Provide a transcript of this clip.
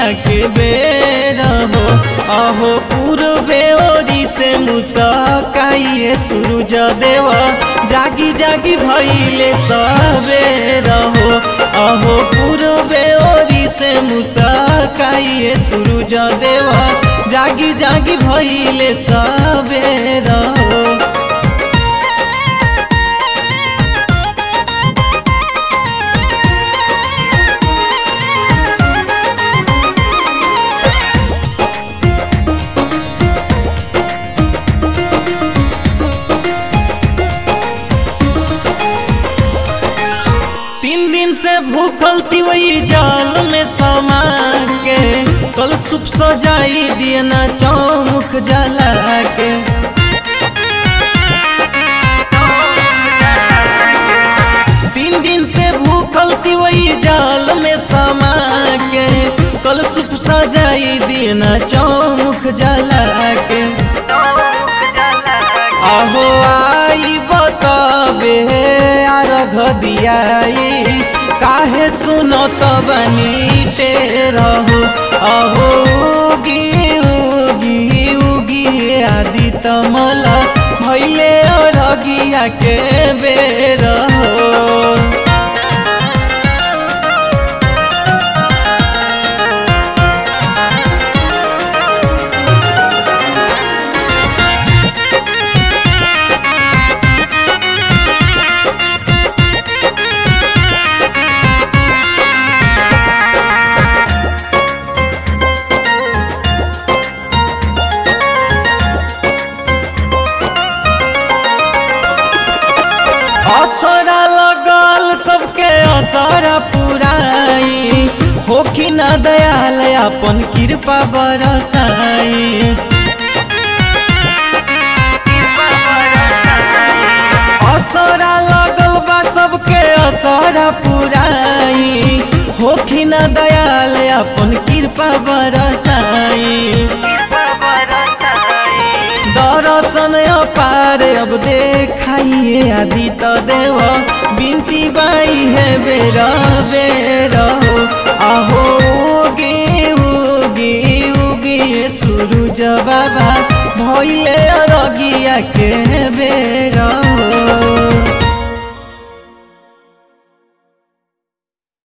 के बेर हो अहो पूर्वे ओरी से मुसकाइए सूरज देव जागी जागी भइले सवेर हो अहो पूर्वे ओरी से मुसकाइए सूरज देव जागी जागी भइले सवेर हो तीन दिन से भूखल थी वही जाल में समा के कल सुप सजाई दिए ना चौमुख जला के तीन दिन से भूखल थी वही जाल में समा के कल सुप सजाई दिए ना चौमुख जला के अहो आई बताबे अर्घ दियाई काहे सुनो तो बनी ते रहो अहो उगी उगी उगी आदि तमल भैले अरगिया के बेर हो असरा लगल सबके असरा पुराई होखी न दयाल अपन कृपा बरसाई असरा लगल बा सबके असरा पुराई होखी न दयाल अपन कृपा बरसाई दर्शन अपार अब देखाइए आदि त देव बिनती बाई है बेर बेर हो आहो उगे उगे उगे सूरज बाबा भैले अरगिया के बेर हो